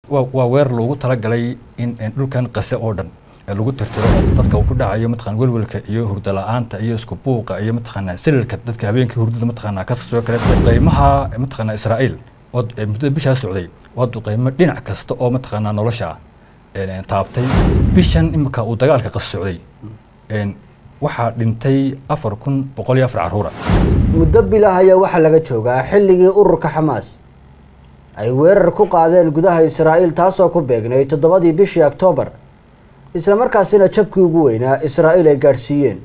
waa waa weer loogu talagalay in in dhulkan qase oo dhan ee lagu tirtiro dadka uu ku dhacayo mataqaan welwelka iyo hurda la-aanta iyo isku buuqa iyo mataqaanaa sililka dadka habeenkii hurdada mataqaanaa ka soo kale qiimaha mataqaanaa israa'iil oo ee muddada bishaa socday waa duqeymo dhinac kasta oo mataqaanaa nolosha een, taabtay bishan imika uu dagaalka qas socday een, waxaa dhintay afar kun boqol iyo afar caruura muddo bilah ayaa waxaa laga joogaa xilligii ururka xamaas ay weerar ku qaadeen gudaha israa'iil taasoo ku beegnay toddobadii bishii oktoobar isla markaasina jabkii ugu weynaa israa'iil ay gaadhsiiyeen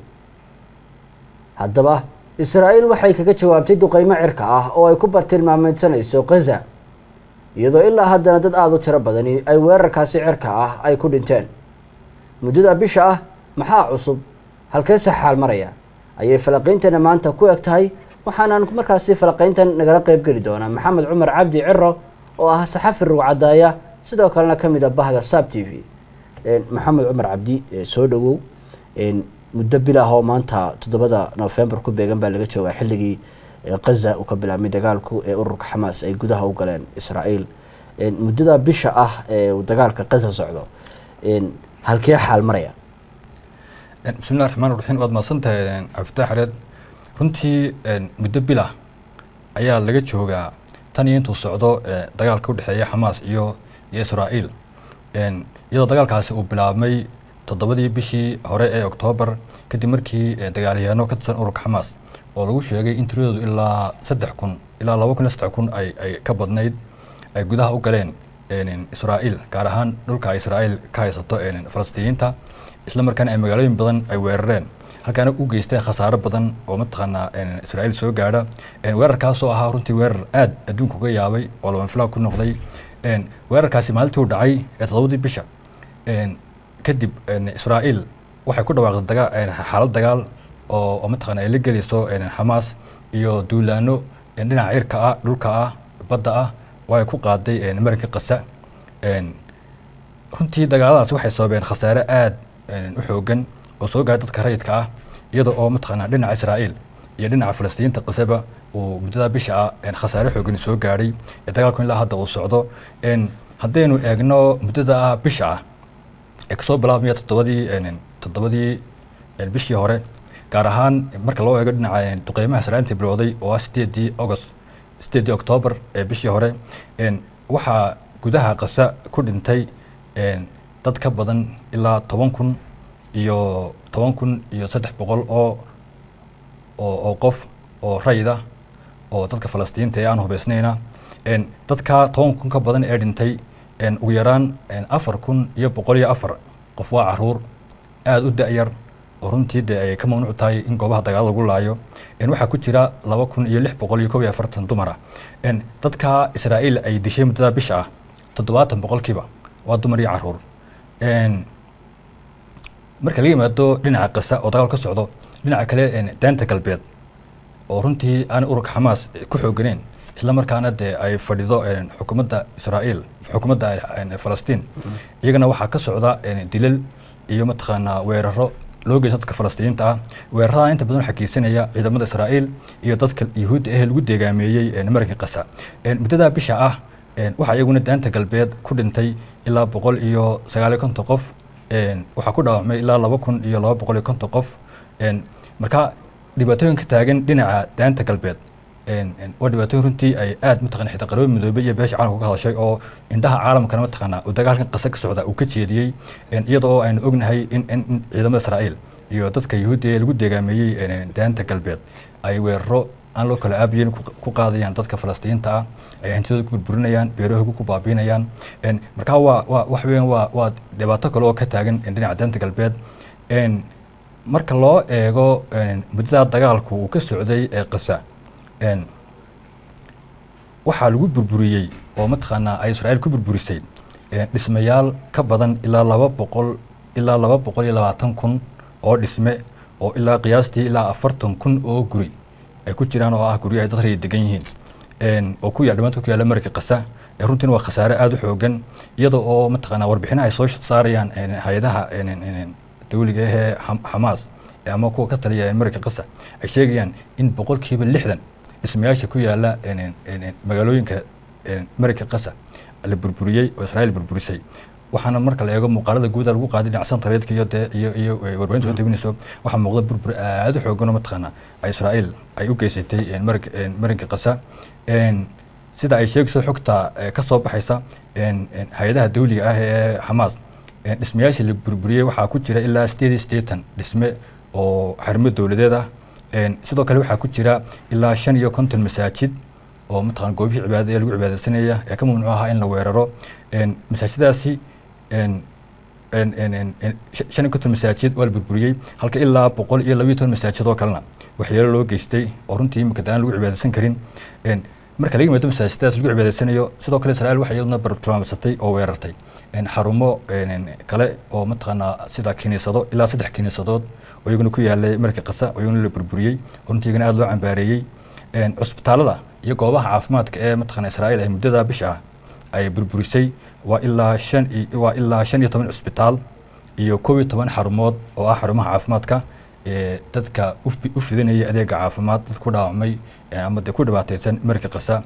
haddaba israa'iil waxay kaga jawaabtay duqeymo cirka ah oo ay ku bartilmaameydsanayso khaza iyadoo ilaa haddana dad aada u tiro badani ay weerarkaasi cirka ah ay ku dhinteen muddada bisha ah maxaa cusub halkee saxaal maraya ayay falaqiynteena maanta ku eg tahay waxaanaan markaasi falaqiyntan nagala qeyb geli doonaa maxamed cumar cabdi ciro oo ah saxafi rugcadaaya sidoo kalena ka mid a bahda sab t v maxamed cumar cabdi soo dhawow muddo bilah oo maanta toddobada nofembar ku beegan baa laga joogaa xilligii khaza uu ka bilaabmay dagaalku ee ururka xamaas ay gudaha u galeen israa'iil muddada bisha ah ee uu dagaalka khaza socdo halkee xaal maraya bismillahi raxmaan raxiim waad mahadsan tahay cabdifatax xareed runtii muddo bilah ayaa laga joogaa tan iyo intuu socdo dagaalka udhexeeya xamaas iyo iyo israa'iil iyadoo dagaalkaasi uu bilaabmay toddobadii bishii hore ee oktoobar kadib markii dagaalyahaano ka tirsan ururka xamaas oo lagu sheegay in tiradoodu ilaa saddex kun ilaa laba kun iyo saddex kun ay ay ka badnayd ay gudaha u galeen israa'iil gaar ahaan dhulka ay israa'iil ka haysato falastiiniyiinta isla markaana ay magaalooyin badan ay weerareen halkaana u geysteen khasaaro badan oo mataqaanaa israa'iil soo gaadha weerarkaasoo ahaa runtii weerar aad adduunka uga yaabay oo labanfilaa ku noqday weerarkaasi maalintii uu dhacay ee toddobadii bisha kadib israa'iil waxay ku dhawaaqday dagaa xaalad dagaal oo oo mataqaana ay la gelayso xamaas iyo duulaano dhinaca cirka ah dhulka ah badda ah oo ay ku qaaday marinka qasa runtii dagaaladaas waxay sababeen khasaare aad u xoogan oo soo gaaray dadka rayidka ah iyada oo mataqaanaa dhinaca israa'iil iyo dhinaca falastiiniinta qasaba uu muddada bisha ah khasaare xoogan soo gaadhay ee dagaalku ilaa hadda uu socdo haddaynu eegno muddada ah bisha ah ee kasoo bilaabmaya toddobadii toddobadii bishii hore gaar ahaan marka loo eego dhinaca duqeymaha israa'iilta bilowday oo ah sideedii august sideedii octoobar ee bishii hore waxaa gudaha qasa ku dhintay dad ka badan ilaa toban kun iyo toban kun iyo saddex boqol oo oo qof oo rayida oo dadka falastiinta ee aan hubeysnayna dadka toban kun ka badan ee dhintay ugu yaraan afar kun iyo boqol iyo afar qof waa caruur aada u da-yar oo runtii dee ay ka mamnuuc tahay in goobaha dagaalada lagu laayo waxaa ku jira laba kun iyo lix boqol iyo kob iyo afartan dumar ah dadka israa'iil ay dishay muddada bisha ah toddobaatan boqolkiiba waa dumar iyo caruur marka laga yimaado dhinaca qasa oo dagaal ka socdo dhinaca kale daanta galbeed oo runtii aan ururka xamaas ku xooganeen isla markaana dee ay fadhido xukuumadda israa'iil xukuumadda falastiin iyagana waxaa ka socda dilal iyo mataqaanaa weeraro loo geysta dadka falastiiniinta ah weerarada inta badan waxaa geysanaya ciidamada israa'iil iyo dadka yuhuudda ee lagu deegaameeyey marinka qasa muddada bisha ah waxaa iyaguna daanta galbeed ku dhintay ilaa boqol iyo sagaal iyo konton qof waxaa ku dhaawacmay ilaa laba kun iyo laba boqol iyo konton qof marka dhibaatooyin ka taagan dhinaca daanta galbeed waa dhibaatooyin runtii ay aad mataqana xitaa qaroobi midoobay iyo beesha caalamka ka hadashay oo indhaha caalamkana mataqaanaa uu dagaalkan qasa ka socda uu ka jeediyey iyada oo aynu ognahay in in ciidamada israa'iil iyo dadka yuhuudda ee lagu deegaameeyey daanta galbeed ay weeraro aan loo kala aabiyeyn ku qaadayaan dadka falastiiniinta ah ay hantidooda ku burburinayaan beerahooga ku baabiinayaan marka waa waa wax weeyaan waa waa dhibaato kale oo ka taagan dhinaca daanta galbeed marka loo eego muddada dagaalku uu ka socday ee qasa waxaa lagu burburiyey oo mataqaanaa ay israa'iil ku burburisay dhismayaal ka badan ilaa laba boqol ilaa laba boqol iyo labaatan kun oo dhisme oo ilaa qiyaastii ilaa afartan kun oo guri ay ku jiraan oo ah guryo ay dad raya degan yihiin oo ku yaal dhamaanta ku yaalla marka qasa runtiina waa khasaare aada u xoogan iyada oo mataqaanaa warbixina ay soo saarayaan hay-adaha dawliga ahee xamaas ama kuwa ka taliya marka qasa ay sheegayaan in boqolkiiba lixdan dhismayaasha ku yaala magaalooyinka marka qasa la burburiyey oo israa'iil burburisay waxaana marka la eego muuqaalada guuda lagu qaaday dhinaca santareedka iyo dee iyo iyo warbaahinta soo tabinayso waxaa muuqda burbur aada u xoogan oo mataqaana israa'iil ay u geysatay marinka marinka qasa sida ay sheegayso xogta ka soo baxaysa hay-adaha dawliga ah ee xamaas dhismayaashii la burburiyey waxaa ku jira ilaa sideed iyo siddeetan dhisme oo xarimo dowladeed ah sidoo kale waxaa ku jira ilaa shan iyo konton masaajid oo mataqana goobihii cibaadada ee lagu cibaadaysanaya ee ka mamnuuc ahaa in la weeraro masaajiddaasi shan iyo konton masaajid waa la burburiyey halka ilaa boqol iyo labayo toban masaajid oo kalena waxyeelo loo geystay oo runtii imika daan lagu cibaadaysan karin marka laga yimaado masaajidadaas lagu cibaadaysanayo sidoo kale israa'iil waxay iyaduna bartilmaamsatay oo weerartay xarumo kale oo mataqaanaa sida kiniisado ilaa saddex kiniisadood oo iyaguna ku yaalay marka qasa oo iyaguna la burburiyey oo runtii iyagana aada loo cambaareeyey cusbitaalada iyo goobaha caafimaadka ee mataqana israa'iil ay muddada bisha ah ay burburisay waa ilaa shan waa ilaa shan iyo toban cusbitaal iyo koob iyo toban xarumood oo ah xarumaha caafimaadka ee dadka u fidinaya adeega caafimaad dad ku dhaawacmay ama dee ku dhibaataysan marka qasa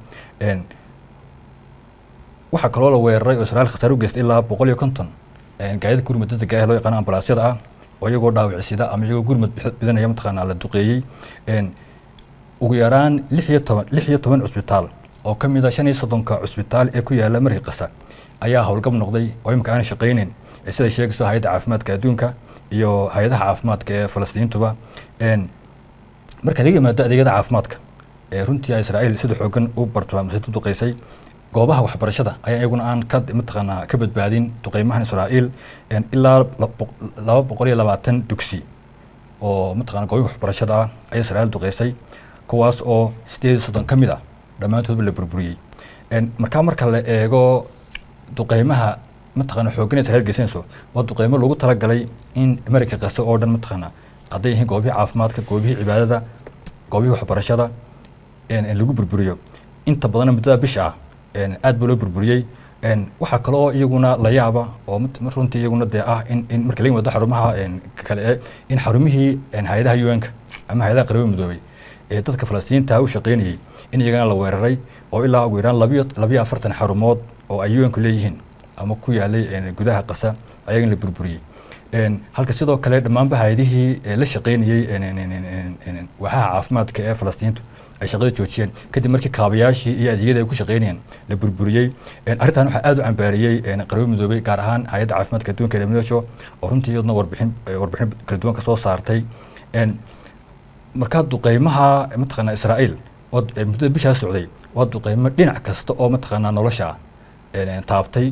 waxaa kaloo la weeraray oo israa'iil khasaare u geystay ilaa boqol iyo konton gaadida gurmad dadega ah loo yaqaano ambalaasyada ah oo iyagoo dhaawacsida ama iyagoo gurmad bidinaya mataqaanaa la duqeeyey ugu yaraan lix iyo toban lix iyo toban cusbitaal oo ka mid a shan iyo soddonka cusbitaal ee ku yaala markii qasa ayaa howlgab noqday oo imika aanay shaqayneyn siday sheegayso hay-adda caafimaadka adduunka iyo hay-adaha caafimaadka ee falastiintuba marka laga yimaado adeegyada caafimaadka ee runtii a israa'iil sida xoogan u bartilmaamsay u duqeysay goobaha waxbarashada ayaa iyaguna aan ka mataqaanaa ka badbaadin duqeymahan israa'iil ilaa laba boqol iyo labaatan dugsi oo mataqana goobihi waxbarashada ah ayaa israa'iil duqeysay kuwaas oo sideed iyo soddon ka mid ah dhammaantoodba la burburiyey markaa marka la eego duqeymaha mataqana xooggan israa'iil geysanayso waa duqeymo loogu talagalay in marayka qase oo dhan mataqaana hadday yihiin goobihii caafimaadka goobihii cibaadada goobihii waxbarashada lagu burburiyo inta badanna muddada bisha ah aad baa loo burburiyey waxaa kaloo iyaguna la yaaba oo runtii iyaguna dee ah in in marka laga yimaado xarumaha kale ee in xarumihii hay-adaha un-ka ama hay-adaha qaramada midoobay ee dadka falastiinta u shaqaynayay in iyagana la weeraray oo ilaa ugu yaraan labiyo labiyo afartan xarumood oo ay un-ku leeyihiin ama ku yaalay gudaha qasa ayagana la burburiyey halka sidoo kale dhammaanba hay-adihii la shaqaynayey waxaha caafimaadka ee falastiintu ay shaqada joojiyeen kadib markii kaabayaashii iyo adeegyada ay ku shaqaynayeen la burburiyey arrintan waxaa aada u cambaariyey qaramada midoobay gaar ahaan hay-adda caafimaadka adduunka ee WHO oo runtii iyaduna warbixin warbixin kala duwan ka soo saartay markaa duqeymaha mataqaanaa israa'iil oo muddada bishaa socday waa duqeymo dhinac kasta oo mataqaanaa nolosha ah taabtay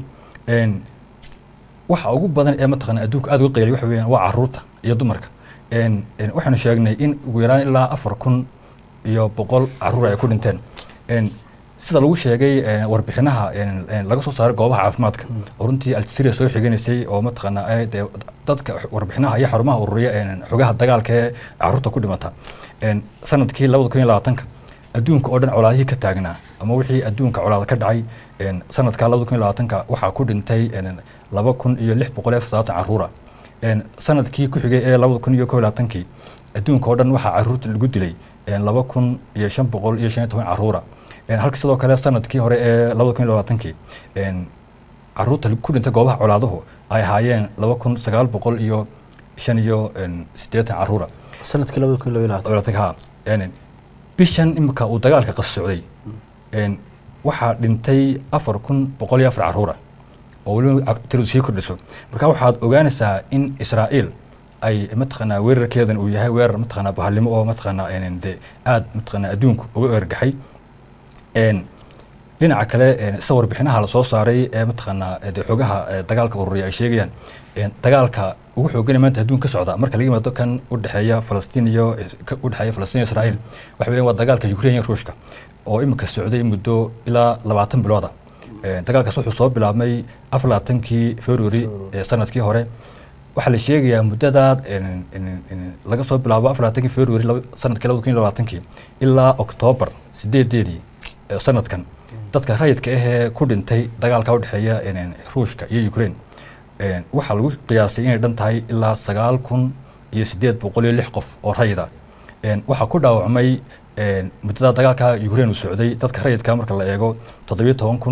waxa ugu badan ee mataqaanaa adduunka aada uga qeylay waxa weeyaan waa caruurta iyo dumarka waxaanu sheegnay in ugu yaraan ilaa afar kun iyo boqol caruur ay ku dhinteen sida lagu sheegay warbixinaha laga soo saaray goobaha caafimaadka oo runtii aljazeera soo xiganaysay oo mataqaanaa dee dadka warbixinaha iyo xarumaha ururiya xogaha dagaalka ee caruurta ku dhimata sanadkii labada kun iyo labaatanka adduunka oo dhan colaadihii ka taagnaa ama wixii adduunka colaada ka dhacay sanadka labada kun iyo labaatanka waxaa ku dhintay laba kun iyo lix boqol iyo soddobaatan caruura sanadkii ku xigay ee labada kun iyo kow iyo labaatankii adduunka oo dhan waxaa caruurta lagu dilay laba kun iyo shan boqol iyo shan iyo toban caruura halka sidoo kale sanadkii hore ee labada kun iyo labaatankii caruurta ku dhintay goobaha colaaduhu ay ahaayeen laba kun sagaal boqol iyo shan iyo siddeetan caruura sanadkii labada kun iyo labaatanka ha bishan imika uu dagaalka qas socday waxaa dhintay afar kun boqol iyo afar caruura oo weliba tiradu sii kordhiso marka waxaad ogaanaysaa in israa'iil ay mataqaanaa weerarkeedan uu yahay weerar mataqaanaa bahalnimo oo mataqaanaa de aad mataqaanaa adduunku uga ergaxay dhinaca kale sida warbixinaha lasoo saaray ee mataqaanaa de xogaha dagaalka ururiya ay sheegayaan dagaalka ugu xoogana maanta adduun ka socda marka laga yimaado kan u dhexeeya falastiin iyo u dhexeeya falastiin iyo israa'iil waxa weeyaan waa dagaalka ukraine iyo ruushka oo imika socday muddo ilaa labaatan bilooda dagaalkaas wuxuu soo bilaabmay afar labaatankii february sanadkii hore waxaa la sheegayaa muddada laga soo bilaabo afar labaatankii february sanadkii labada kun iyo labaatankii ilaa oktoobar sideedeedii sanadkan dadka rayidka ahee ku dhintay dagaalka u dhexeeya ruushka iyo ukraine waxaa lagu qiyaasay inay dhan tahay ilaa sagaal kun iyo siddeed boqol iyo lix qof oo rayida waxaa ku dhaawacmay muddada dagaalka ukraine uu socday dadka rayidka marka la eego toddobiyo toban kun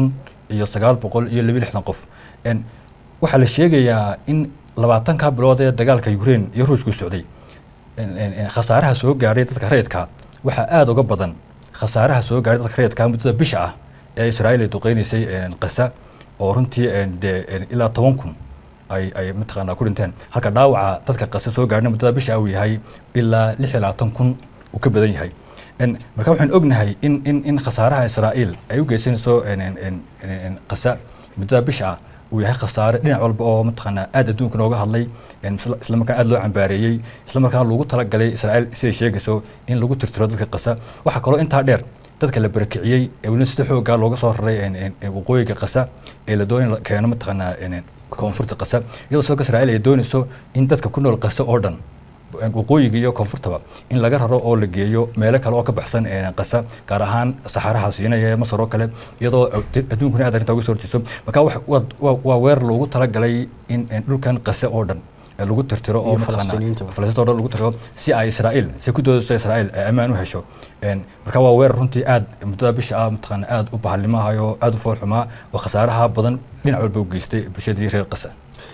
iyo sagaal boqol iyo laba lixdan qof waxaa la sheegayaa in labaatanka bilood ee dagaalka ukraine iyo ruushku socday khasaaraha soo gaadhay dadka rayidka waxaa aada uga badan khasaaraha soo gaadhay dadka rayidka muddada bisha ah ee israa'iil ay duqeynaysay qasa oo runtii dee ilaa toban kun ay ay mataqaanaa ku dhinteen halka dhaawaca dadka qasa soo gaadhna muddada bisha uu yahay ilaa lix iyo labaatan kun uu ka badan yahay marka waxaan ognahay in in in khasaaraha israa'iil ay u geysanayso qasa muddada bisha ah uu yahay khasaare dhinac walba oo mataqaanaa aada adduunka nooga hadlay isla markaan aada loo cambaareeyey isla markaan lagu talagalay israa'iil siday sheegayso in lagu tirtiro dadka qasa waxaa kaloo intaa dheer dadka la barakiciyey ee weliba sida xoogaa looga soo raray waqooyiga qasa ee la doonay la keeno mataqaanaa koonfurta qasa iyadoo sidoo kale israa'iil ay doonayso in dadka ku nool qasa oo dhan waqooyiga iyo koonfurtaba in laga raro oo la geeyo meelo kale oo ka baxsan qasa gaar ahaan saxaraha siinaya ee masar oo kale iyadoo adduunkuna aad arrinta uga soo horjeeso marka waa weer loogu talagalay in dhulkan qasa oo dhan lagu tirtiro oo falastiinta oo dhan lagu tirtiro si ay israa'iil si ku doodayso israa'iil ay ammaan u hesho marka waa weer runtii aad muddada bisha ah mataqaana aad u bahalimahayo aad u foolxumaa oo khasaaraha badan dhinac walba u geystay bulshadii reer qasa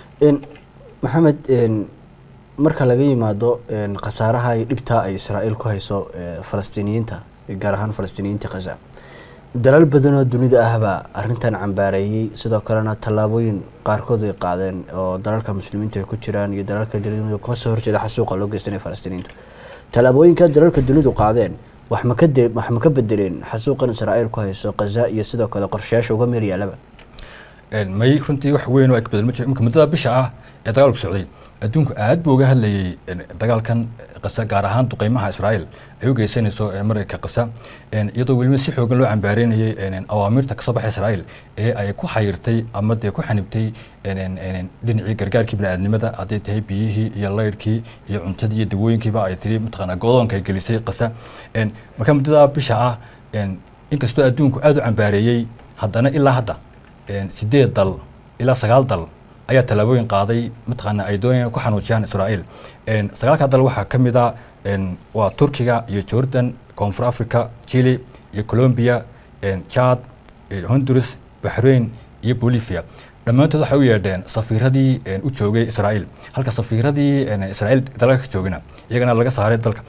maxamed marka laga yimaado khasaaraha iyo dhibtaa ay israa'iil ku hayso falastiiniyiinta gaar ahaan falastiiniyiinta khaza dalal badan oo dunida ahbaa arrintan cambaareeyey sidoo kalena tallaabooyin qaarkood ay qaadeen oo dalalka muslimiintu ay ku jiraan iyo dalalka dunidu kama soo horjeeda xasuuqa loo geysanaya falastiiniyiintu tallaabooyinka dalalka dunidu qaadeen wax ma ka de wax ma ka bedeleen xasuuqan israa'iil ku hayso khaza iyo sidoo kale qorshayaasha uga meel yaalaba may runtii wax weyn oo ay ka bedel ma jiro imika muddada bisha ah ee dagaalku socday adduunku aad buu uga hadlayay dagaalkan qasa gaar ahaan duqeymaha israa'iil ay u geysanayso marayka qasa iyadoo weliba si xoogan loo cambaareynayay awaamirta kasoo baxay israa'iil ee ay ku xayirtay ama dee ku xanibtay dhinacii gargaarkii bini'aadnimada hadday tahay biyihii iyo laydhkii iyo cuntadii iyo dawooyinkiiba ay tiri mataqaanaa godoonka ay gelisay qasa marka muddada bisha ah inkastoo adduunku aada u cambaareeyey haddana ilaa hadda sideed dal ilaa sagaal dal ayaa tallaabooyin qaaday mataqaana ay doonayaan ku xanuujiyaan israa'iil sagaalka dal waxaa ka mid a waa turkiga iyo jordan koonfur africa chile iyo colombia chad honduras bahrain iyo bolivia dhammaantood waxay u yeedheen safiiradii u joogay israa'iil halka safiiradii israa'iil dalalka ka joogina iyagana laga saaray dalka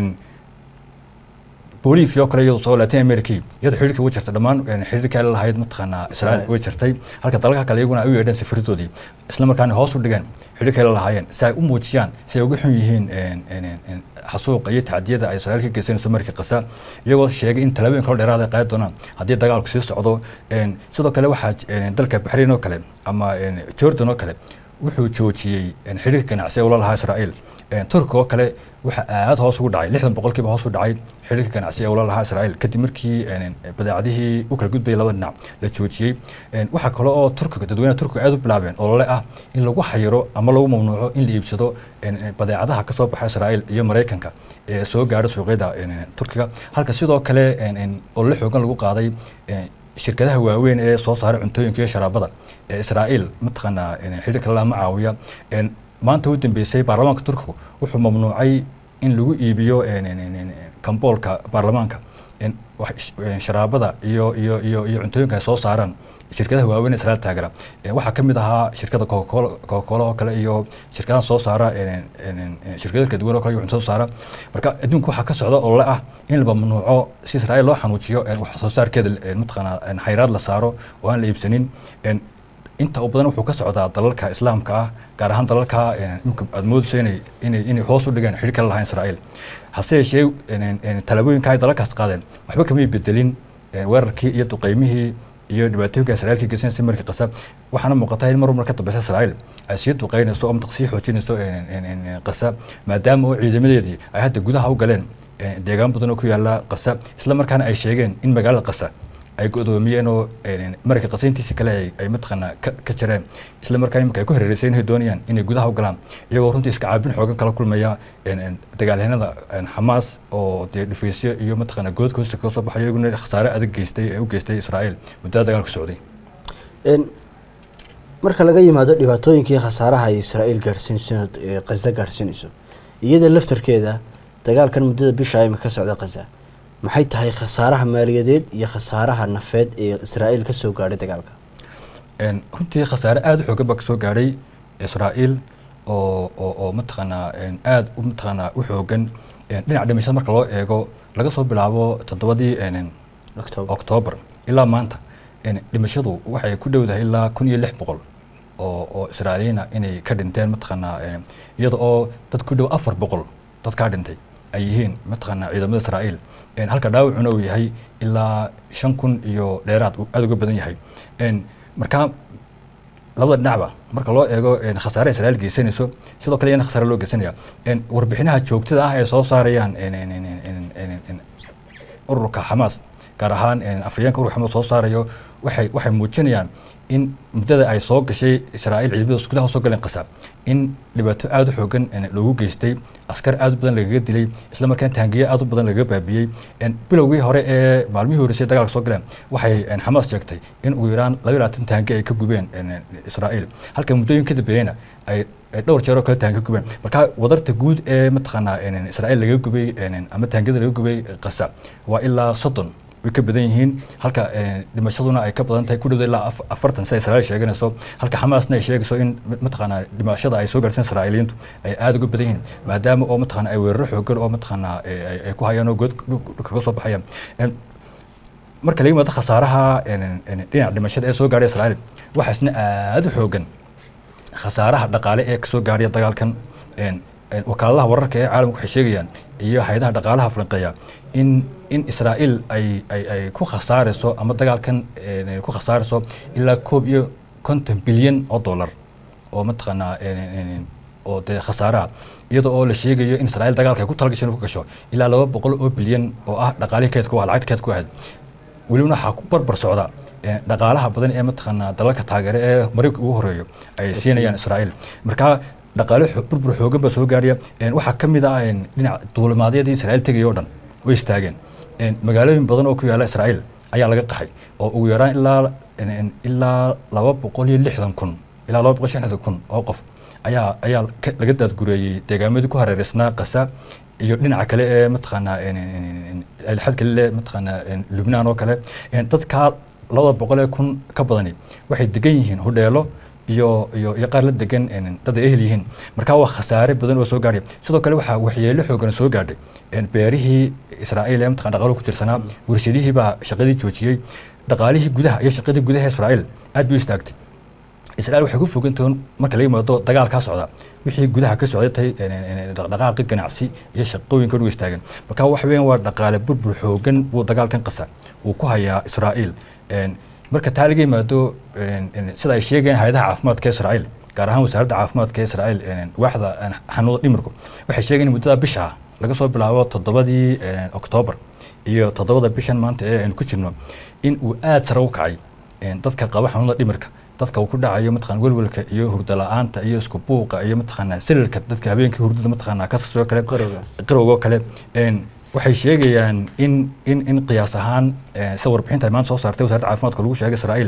bolivia oo kale iyadoo soo latin america iyadoo xiriirka way jirtay dhammaan xiriirka ay lahayd mataqaanaa israa'iil way jirtay halka dalalka kale iyaguna ay u yeedheen safiiradoodii isla markaana hoos u dhigeen xiriirka ay lahaayeen si ay u muujiyaan si ay uga xun yihiin xasuuqa iyo tacdiyada ay israa'iil ka geysanayso markii qasa iyagoo sheegay in tallaabooyin kalo dheeraad ay qaadi doonaan haddii dagaalku sii socdo sidoo kale waxaa dalka baxrain oo kale ama jordan oo kale wuxuu joojiyey xiriirka ganacsi ee ula lahaa israa'iil turkiga oo kale waxa aad hoos ugu dhacay lixdan boqolkiiba hoos u dhacay xiriirka ganacsi ee ula lahaa israa'iil kadib markii badeecadihii u kala gudbayay laba dhinac la joojiyey waxaa kale oo turkiga dadweynaha turkiga aad u bilaabeen olole ah in lagu xayiro ama lagu mamnuuco in la iibsado badeecadaha kasoo baxa israa'iil iyo maraykanka ee soo gaadha suuqyada turkiga halka sidoo kale olole xoogan lagu qaaday shirkadaha waaweyn ee soo saara cuntooyinka iyo sharaabada ee israa'iil mataqaanaa xiriirka lama caawiya maanta u dambeysay baarlamaanka turkigu wuxuu mamnuucay in lagu iibiyo kamboolka baarlamaanka sharaabada iyo iyo iyo iyo cuntooyinka ay soo saaraan shirkadaha waaweyn ee israa'iil taageera waxaa ka mid ahaa shirkada coca-cola coca-cola oo kale iyo shirkadaha soo saara shirkada kala duwan oo kale iyo cunto soo saara marka adduunka waxaa ka socda olole ah in la mamnuuco si israa'iil loo xanuujiyo wax soo saarkeeda mataqaanaa xayraad la saaro oo aan la iibsanin inta u badan wuxuu ka socdaa dalalka islaamka ah gaar ahaan dalalka imika aad moodayso inay inay inay hoos u dhigaan xiriir kala lahayn israa'iil hase yeeshee tallaabooyinka ay dalalkaas qaadeen waxba kamay bedelin weerarkii iyo duqeymihii iyo dhibaatooyinka israa'iil ka geysanaysa markii qasab waxaana muuqata in mar mar ka dambeysa israa'iil ay sii duqeynayso oo sii xoojinayso qasa maadaama oo ciidamadeedii ay hadda gudaha u galeen deegaan badan oo ku yaala qasa isla markaana ay sheegeen in magaalada qasa ay godoomiyeen oo marka qasayntiisa kale ay mataqaanaa ka jireen isla markaana imika ay ku hareereysay inay doonayaan inay gudaha u galaan iyagoo runtii iska caabin xoogan kala kulmaya dagaalyahanada xamaas oo dee dhufaysyo iyo mataqaanaa goodka hoosta kaga soo baxay iyaguna khasaare adag geystay ee u geystay israa'iil muddada dagaalka socday marka laga yimaado dhibaatooyinkii khasaaraha ay israa'iil gaarsiinayso qaza gaarsiinayso iyada laftarkeeda dagaalkan muddada bisha imika ka socda qaza maxay tahay khasaaraha maaliyadeed iyo khasaaraha nafeed ee israa'iil ka soo gaadhay dagaalka runtii khasaare aada u xoogan baa kasoo gaadhay israa'iil oo oo oo mataqaanaa aada u mataqaanaa u xoogan dhinaca dhimashada marka loo eego laga soo bilaabo toddobadii octoobar ilaa maanta dhimashadu waxay ku dhowdahay ilaa kun iyo lix boqol oo oo israa'iiliyiina inay ka dhinteen mataqaanaa iyada oo dad ku dhow afar boqol dad kaa dhintay ay yihiin mataqaanaa ciidamada israa'iil halka dhaawacuna uu yahay ilaa shan kun iyo dheeraad uu aada uga badan yahay markaa labada dhinacba marka loo eego khasaare israa'iil geysanayso sidoo kale iyana khasaare loo geysanaya warbixinaha joogtada ah ee soo saarayaan ururka xamaas gaar ahaan afhayeenka ururka xamaas soo saarayo waxay waxay muujinayaan in muddada ay soo gashay israa'iil ciidamada gudaha soo galeen qasa in dhibaato aada u xoogan loogu geystay askar aada u badan lagaga dilay isla markaana taangiye aada u badan lagaga baabiyey bilowgii hore ee maalmihii horeysay dagaalka soo galeen waxay xamaas sheegtay in ugu yaraan laba labaatan taangi ay ka gubeen israa'iil halka muddooyin ka dambeeyena ay dhowr jeer oo kale taangi ka gubeen marka wadarta guud ee mataqaanaa israa'iil laga gubay ama taangiyada laga gubay qasa waa ilaa soddon way ka badan yihiin halka dhimashaduna ay ka badan tahay ku dhowda ilaa afartan sida israa'iil sheeganayso halka xamaasna ay sheegayso in mataqaanaa dhimashada ay soo gaarsan israa'iiliyiintu ay aada uga badan yihiin maadaama oo mataqaana ay weeraro xoogan oo mataqaanaa ay ku hayaan oo good kaga soo baxayaan marka laga yimaado khasaaraha dhinaca dhimashada ee soo gaadhay israa'iil waxaa isna aada u xoogan khasaaraha dhaqaale ee kasoo gaadhaya dagaalkan wakaaladaha wararka ee caalamka waxay sheegayaan iyo hay-adaha dhaqaalaha falanqeeya in in israa'iil ay ay ay ku khasaarayso ama dagaalkan ku khasaarayso ilaa koob iyo konton bilyan oo dollar oo mataqaanaa oo dee khasaaraha iyada oo la sheegayo in israa'iil dagaalka ay ku talagasho inay ku gasho ilaa laba boqol oo bilyan oo ah dhaqaalihii keedka waa lacagta keedka ku ahayd welibana waxaa ku barbar socda dhaqaalaha badan ee mataqaanaa dalalka taageere ee maraykanka ugu horeeyo ay siinayaan israa'iil markaa dhaqaale burbur xoogan baa soo gaaraya waxaa ka mid ah dhinaca duulimaadyadii israa'iil tegaya oo dhan way istaageen magaalooyin badan oo ku yaala israa'iil ayaa laga qaxay oo ugu yaraan ilaa ilaa laba boqol iyo lixdan kun ilaa laba boqol iyo lixdan kun oo qof ayaa ayaa laga daadgureeyey deegaamadii ku hareereysnaa qasa iyo dhinaca kale ee mataqaanaa alxad kale le mataqaanaa lubnaan oo kale dadkaa labada boqol ee kun ka badani waxay degan yihiin hudheelo iyo iyo iyo qaar la degan dad ay ehel yihiin marka waa khasaare badan oo soo gaadhay sidoo kale waxaa waxyeelo xoogan soo gaadhay beerihii israa'iil ee mataqana dhaqaluhu ku tirsanaa warshadihii baa shaqadii joojiyey dhaqaalihii gudaha iyo shaqadii gudaha israa'iil aad bay u istaagtay israa'iil waxay ku fogantahay marka laga yimaado dagaal kaa socda wixii gudaha ka socday tahay dhaqdhaqaaqi ganacsi iyo shaqooyinka u istaagan marka waxa weeyaan waa dhaqaale burbur xoogan buu dagaalkan qasa uu ku hayaa israa'iil marka taa laga yimaado sida ay sheegayaan hay-adaha caafimaadka israa'iil gaar ahaan wasaaradda caafimaadka israa'iil waaxda xanuunada dhimirku waxay sheegayaan in muddada bisha laga soo bilaabo toddobadii oktoobar iyo toddobada bishan maanta ee aynu ku jirno in uu aada sare u kacay dadka qaba xanuunada dhimirka dadka uu ku dhacayo mataqana welwelka iyo hurda la-aanta iyo isku buuqa iyo mataqaanaa sililka dadka habeenkii hurdada mataqaanaa kasasoo kale qarowgoo kale waxay sheegayaan in in in qiyaas ahaan sida warbixinta ay maanta soo saartay wasaaradda caafimaadka lagu sheegay israa'iil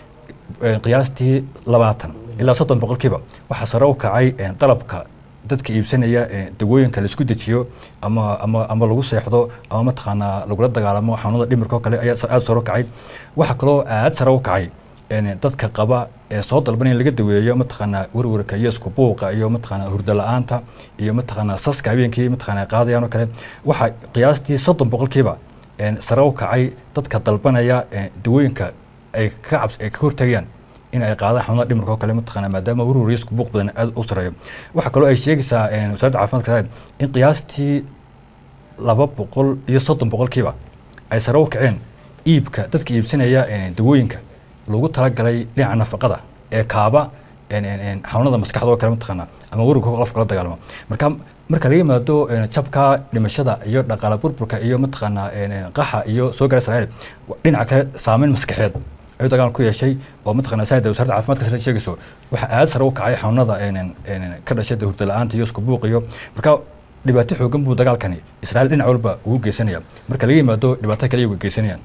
qiyaastii labaatan ilaa soddon boqolkiiba waxaa sare u kacay qalabka dadka iibsanaya dawooyinka la isku dejiyo ama ama ama lagu seexdo ama mataqaanaa lagula dagaalamo xanuunada dhimirka oo kale ayaa aada sare u kacay waxaa kaloo aada sare u kacay dadka qaba ee soo dalban in laga daweeyo mataqaanaa werwerka iyo isku buuqa iyo mataqaanaa hurdo la-aanta iyo mataqaanaa saska habeenkii mataqaanaa qaadayaan oo kale waxaa qiyaastii soddon boqolkiiba sare u kacay dadka dalbanaya dawooyinka ay ka cabs ay ka hortagayaan in ay qaadaan xanuunada dhimirka oo kale mataqaanaa maadaama werwer iyo isku buuq badan aada u sareeyo waxaa kaloo ay sheegaysaa wasaaradda caafimaadka in qiyaastii laba boqol iyo soddon boqolkiiba ay sare u kaceen iibka dadka iibsanaya dawooyinka lagu talagalay dhinaca nafaqada ee kaaba xanuunada maskaxda oo kale mataqaanaa ama werwarka qofka la dagaalamo marka marka laga yimaado jabka dhimashada iyo dhaqaala burburka iyo mataqaanaa qaxa iyo soo gaara israa'iil dhinaca kale saameyn maskaxeed ayuu dagaal ku yeeshay oo mataqaanaa saada wasaaradda caafimaadka sare sheegayso waxaa aada sare u kacay xanuunada ka dhashay hurda la-aanta iyo isku buuq iyo marka dhibaato xoogan buu dagaalkani israa'iil dhinac walba ugu geysanaya marka laga yimaado dhibaato kale iyagu geysanayaan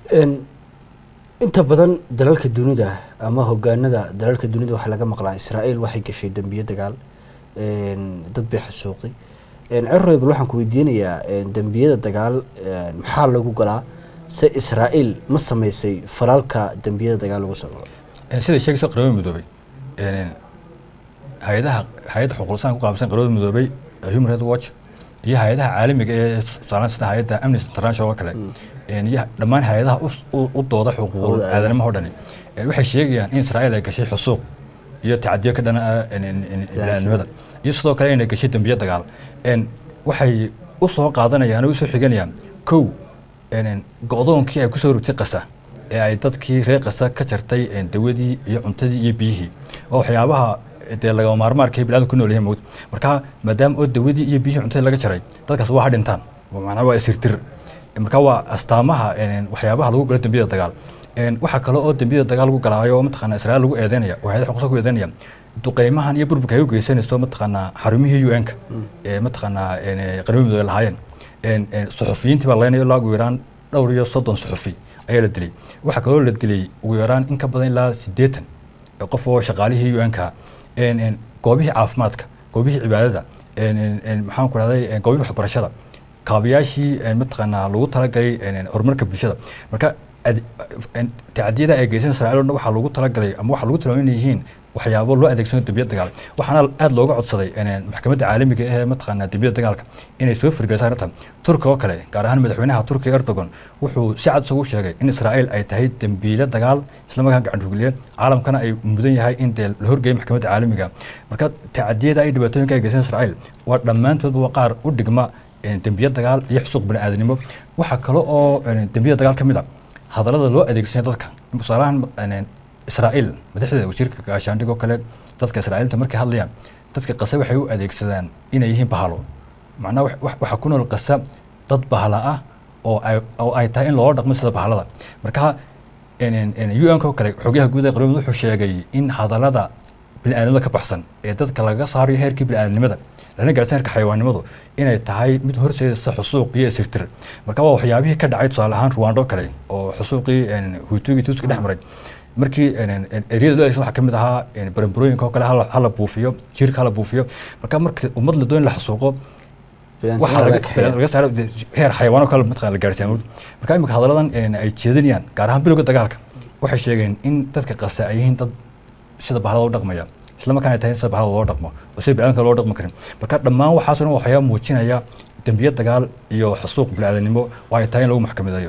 inta badan dalalka dunida ama hogaanada dalalka dunida waxaa laga maqlaa israa'iil waxay gashay dembiye dagaal dad bay xasuuqday ceroy bal waxaan ku weydiinayaa dembiyada dagaal maxaa lagu galaa se israa'iil ma samaysay falalka dembiyada dagaal lagu soo galo siday sheegayso qaramada midoobay hay-adaha hay-adda xuquuqlisan ku qaabsan qaramada midoobay human rights watch iyo hay-adaha caalamiga ee saaran sida hay-adda amnesty international oo kale iyo dhammaan hay-adaha u dooda xuquuqul aadanimaha o dhani waxay sheegayaan in israa'iil ay gashay xusuuq iyo tacadiyo ka dhana biniaadnimada iyo sidoo kale inay gashay dembiyo dagaal waxay u soo qaadanayaan oo usoo xiganayaan kow go-doonkii ay kusoo rogtay qasa ee ay dadkii reer qasa ka jartay dawadii iyo cuntadii iyo biyihii oo waxyaabaha dee lagama maarmaarka biniadamku ku nool yahay mowd marka maadaama oo dawadii iyo biyihii cuntadii laga jaray dadkaas waa ha dhintaan macnaha waa isirtir marka waa astaamaha waxyaabaha lagu galo dembiyada dagaal waxaa kale oo dembiyada dagaal lagu galaayo oo mataqaana israa'iil lagu eedeynaya oo hayada xuquuqsa ku eedeynaya duqeymahan iyo burburka ay u geysanayso mataqaanaa xarumihii u n-ka ee mataqaanaa qaramada midoobe lahaayeen suxufiyiintii baa laynaya ilaa ugu yaraan dhowr iyo soddon suxufi ayaa la dilay waxaa kaloo la dilay ugu yaraan in ka badan ilaa siddeetan qof oo shaqaalihii u n-ka goobihii caafimaadka goobihii cibaadada maxaan ku rahday goobihii waxbarashada kaabayaashii mataqaanaa lagu talagalay horumarka bulshada marka tacdiyada ay geysan israa'iil o dhan waxaa lagu talagalay ama waxaa lagu tilmaamay inay yihiin waxyaabo loo adeegsano dembiyada dagaal waxaana aada looga codsaday maxkamadda caalamiga ee mataqaanaa dembiyada dagaalka inay soo firgeliso arrintan turkiga oo kale gaar ahaan madaxweynaha turkiga erdogan wuxuu si cad isagu sheegay in israa'iil ay tahay dembiile dagaal isla markaan gacan fugliye caalamkana ay mudan yahay in dee la horgeeyay maxkamadda caalamiga marka tacdiyada ay dhibaatooyinka ay geysan israa'iil waa dhammaantoodba waa qaar u dhigma dembiya dagaal iyo xusuuq bani-aadanimo waxaa kale oo dembiyada dagaal ka mid a hadallada loo adeegsanaya dadka tusaalahan israa'iil madaxdeeda wasiirka gaashaandhig oo kale dadka israa'iilta markay hadlayaan dadka qase waxay u adeegsadaan inay yihiin bahalo macnaha waxaa ku nool qasa dad bahala ah oo ay oo ay tahay in loola dhaqmo sida bahalada marka u n oo kale xogyaha guud ee qaramada wuxuu sheegay in hadallada bini-aadnimada ka baxsan ee dadka laga saarayo heerkii bini-aadnimada lana gaarsan heerka xayawaannimadu inay tahay mid horseedaysa xusuuq iyo isirtir marka waa waxyaabihii ka dhacay tusaale ahaan ruwando kale oo xusuuqii huutugii tuuska dhex maray markii eryada loo adeegsan waxaa ka mid ahaa baranbarooyinka oo kale hala buufiyo jiirka hala buufiyo marka marka ummad la doon la xasuuqo laga saaro heer xayawaan oo kale mataqana la gaarsiiya marka imika hadalladan ay jeedinayaan gaar ahaan bilowga dagaalka waxay sheegeen in dadka qasa ay yihiin dad sida bahalada u dhaqmaya isla markaan ay tahay in sida bahalada loo dhaqmo oo sida biniadamka loo dhaqmi karin marka dhammaan waxaas dhan waxyaa muujinaya dembiya dagaal iyo xusuuq bini-aadanimo oo ay tahay in lagu maxkamadeeyo